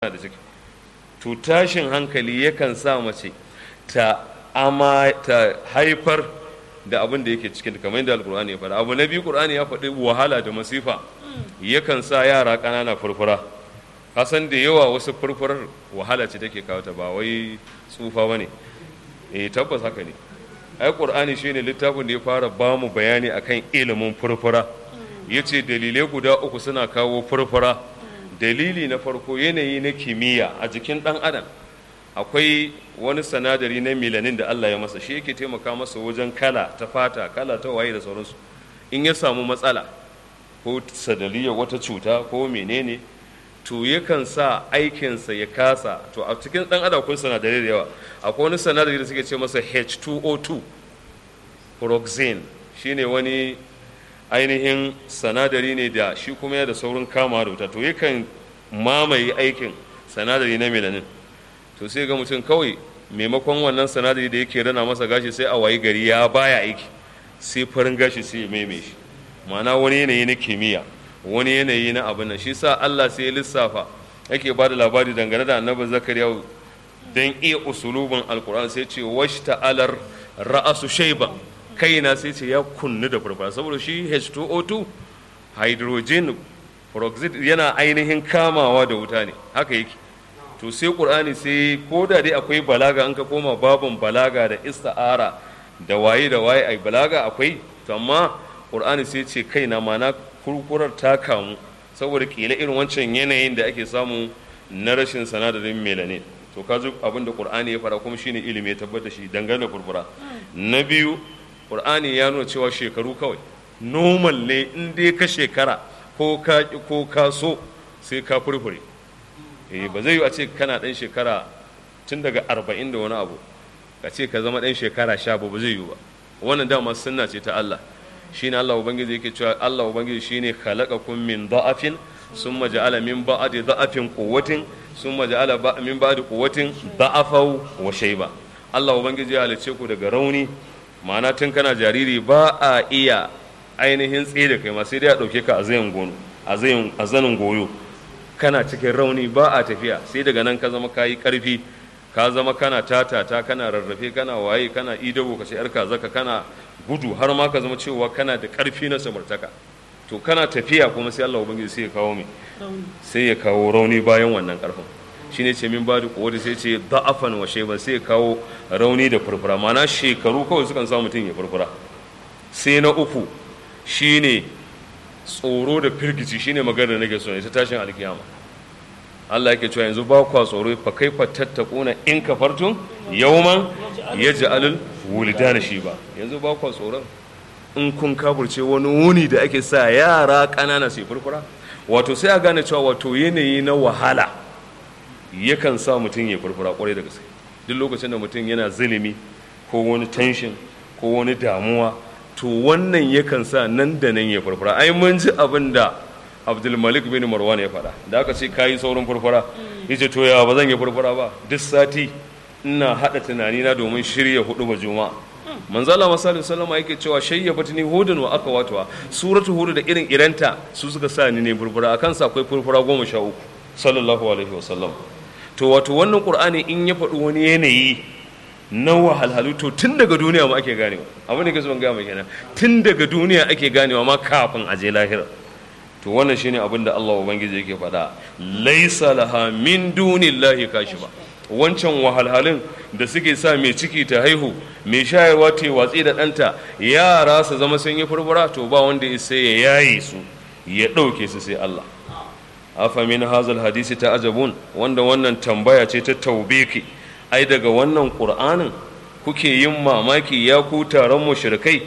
da ciki to tashin hankali yakan sa mace ta ama ta haifar da abin da yake cikin kamar yadda alkur'ani ya faɗa abu na biyu qur'ani ya faɗi wahala da masifa yakan sa yara ƙanana furfura kasan da yawa wasu furfurar wahala ce take kawo ta ba wai tsufa bane eh tabbas haka ne ai qur'ani shine littafin da ya fara ba mu bayani akan ilimin furfura yace dalilai guda uku suna kawo furfura dalili na farko yanayi na kimiyya a jikin ɗan adam akwai wani sanadari na milanin da Allah ya masa shi yake taimaka masa wajen kala ta fata kala ta waye da sauransu in ya samu matsala ko sadaliyar wata cuta ko menene to yakan sa aikinsa ya kasa to a cikin ɗan adam akwai sanadari da yawa akwai wani sanadari da suke ce masa H2O2 pyroxene shine wani ainihin sanadari ne da shi kuma ya da saurin kama da wuta to yakan mamaye aikin sanadari na melanin to sai ga mutum kawai maimakon wannan sanadari da yake rana masa gashi sai a wayi gari ya baya aiki sai farin gashi sai ya maime shi ma'ana wani yanayi na kimiyya wani yanayi na abin nan shi sa Allah sai ya lissafa yake ba da labari dangane da annabi zakariya don iya usulubin alkur'an sai ce washta alar ra'asu shaiban kaina sai ce ya kunnu da farfara saboda shi H2O2 hydrogen peroxide yana ainihin kamawa da wuta ne haka yake to sai qur'ani sai ko da dai akwai balaga an ka koma babin balaga da ista'ara da waye da waye ai balaga akwai to amma qur'ani sai ce kaina mana kurkurar ta kamu saboda kila irin wancan yanayin da ake samu na rashin sanadarin melanin to ka abin da qur'ani ya fara kuma shine ilimi ya tabbata shi dangane da furfura na biyu ƙur'ani ya nuna cewa shekaru kawai normal ne in dai ka shekara ko ka ko ka so sai ka furfure eh ba zai yi a ce kana ɗan shekara tun daga arba'in da wani abu ka ce ka zama ɗan shekara sha ba zai yi ba wannan dama sunna ce ta Allah shine Allah ubangiji yake cewa Allah ubangiji shine khalaqakum min da'afin summa ja'ala min ba'di da'afin quwwatin summa ja'ala min ba'di quwwatin da'afau wa shayba Allah ubangiji ya halice ku daga rauni ma'ana tun kana jariri ba a iya ainihin tsaye da kai ma sai dai a ɗauke ka a zayin gono a zanin goyo kana cikin rauni ba a tafiya sai daga nan ka zama ka yi ƙarfi ka zama kana tatata kana rarrafe kana waye kana idago ka ce yar zaka kana gudu har ma ka zama cewa kana da ƙarfi na samartaka to kana tafiya kuma sai Allah ubangiji sai ya kawo mai sai ya kawo rauni bayan wannan ƙarfin shine ce min bada kuwa sai ce da'afan wa shayban sai kawo rauni da furfura mana shekaru kawai sukan sa mutum ya furfura sai na uku shine tsoro da firgici shine magana nake so ita tashin alkiyama Allah yake cewa yanzu ba kwa tsoro fa kaifa tattakuna in kafartum yawman yaj'alul wuldana shiba yanzu ba kwa tsoron in kun kaburce wani wuni da ake sa yara ƙanana su furfura wato sai a gane cewa wato yanayi na wahala yakan sa mutum ya furfura kwarai da gaske duk lokacin da mutum yana zulumi ko wani tension ko wani damuwa to wannan yakan sa nan da nan ya furfura ai mun ji abin da abdulmalik bin marwan ya faɗa da aka ce kayi saurin furfura yace to ya ba zan yi furfura ba duk sati ina haɗa tunani na domin shirya hudu ba juma'a manzala masalin sallama yake cewa shayya batini hudun wa aka watuwa suratu hudu da irin iranta su suka sa ni ne furfura akan sa akwai furfura goma sha uku sallallahu alaihi wasallam to wato wannan qur'ani in ya faɗi wani yanayi na wahalhalu to tun daga duniya ma ake ganewa abin da ke son gaya mai kenan tun daga duniya ake ganewa ma kafin a je lahira to wannan shine abin da Allah ubangiji yake faɗa laisa laha min dunillahi kashifa wancan wahalhalun da suke sa mai ciki ta haihu mai shayarwa ta watsi da ɗanta yara su zama sun yi furfura to ba wanda ya sai ya yaye su ya ɗauke su sai Allah afa min hazal hadisi ta ajabun wanda wannan tambaya ce ta taubeki ai daga wannan qur'anin kuke yin mamaki ya ku taron mushrikai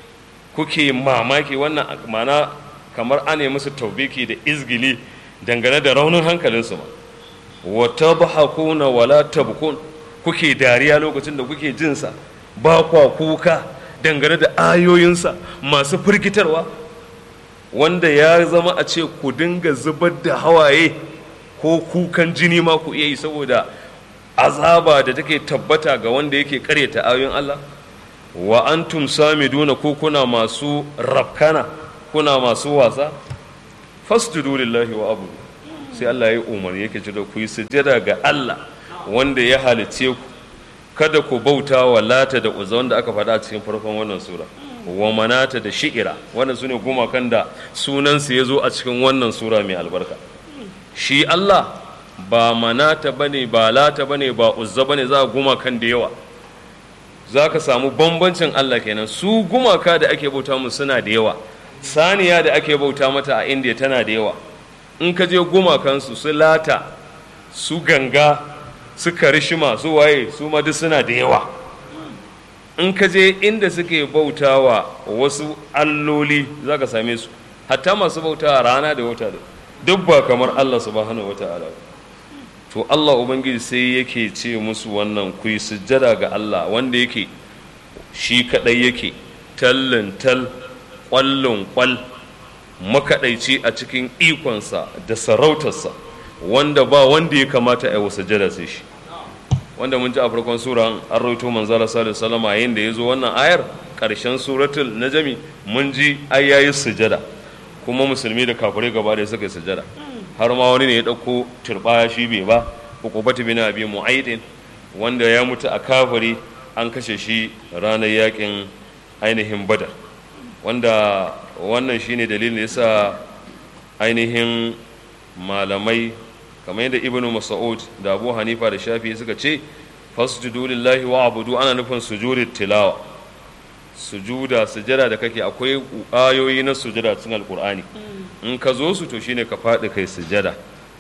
kuke mamaki wannan mana kamar ane musu taubeki da izgili dangane da raunin hankalinsu ma wa tabhakuna wala tabkun kuke dariya lokacin da kuke jinsa ba kwa kuka dangane da ayoyinsa masu firgitarwa wanda ya zama a ce ku dinga zubar da hawaye ko kukan jini ma ku iya yi saboda azaba da take tabbata ga wanda yake karyata ayoyin Allah wa antum samiduna ko kuna masu rafkana kuna masu wasa fasjudu lillahi wa abu sai Allah ya yi umarni yake cewa ku yi sujjada ga Allah wanda ya halice ku kada ku bauta wa lata da uzza wanda aka faɗa a cikin farkon wannan sura wa manata da shi'ira wannan sune gumakan da sunansu ya zo a cikin wannan sura mai albarka shi Allah ba manata bane ba lata bane ba uzza bane za gumakan da yawa za ka samu bambancin Allah kenan su gumaka da ake bauta mu suna da yawa saniya da ake bauta mata a indiya tana da yawa in ka je gumakansu su lata su ganga su karishima su waye su ma duk suna da yawa in ka je inda suke bautawa wasu alloli za ka same su hatta masu bautawa rana da wata duk ba kamar Allah subhanahu wa ta'ala to Allah ubangiji sai yake ce musu wannan ku yi sujjada ga Allah wanda yake shi kadai yake tallin tal kwallon kwal makaɗaici a cikin ikonsa da sarautarsa wanda ba wanda ya kamata a yi wa sujjada sai shi wanda mun ji a farkon sura an rawaito manzala sallallahu alaihi wasallam yayin da yazo wannan ayar karshen suratul najmi mun ji ai yayi sujada kuma musulmi da kafirai gaba da suka yi sujada har ma wani ne ya dauko turbaya shi bai ba ukubatu bin abi mu'aidin wanda ya mutu a kafiri an kashe shi ranar yakin ainihin badar wanda wannan shine dalilin da yasa ainihin malamai kamar yadda ibnu mas'ud da abu hanifa da shafi suka ce fasjudu lillahi wa abudu ana nufin sujudi tilawa sujuda sujada da kake akwai ayoyi na sujada cikin alkur'ani in ka zo su to shine ka faɗi kai sujada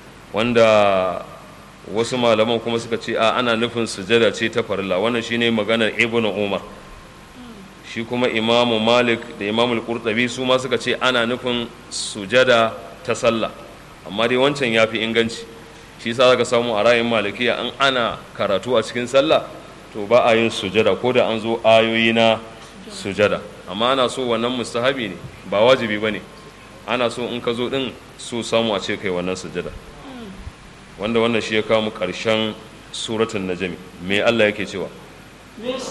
wanda wasu malaman kuma suka ce a ana nufin sujada ce ta farilla wannan shine maganar ibnu umar shi kuma imamu malik da imamu al su ma suka ce ana nufin sujada ta sallah amma dai wancan ya fi inganci shi sa zaka samu a ra'ayin malikiya an ana karatu a cikin sallah to ba a yin sujada ko da an zo ayoyi na sujada amma ana so wannan mustahabi ne ba wajibi ba ne ana so in ka zo din so samu a ce kai wannan sujada wanda wannan shi ya kawo mu ƙarshen suratun najami me Allah yake cewa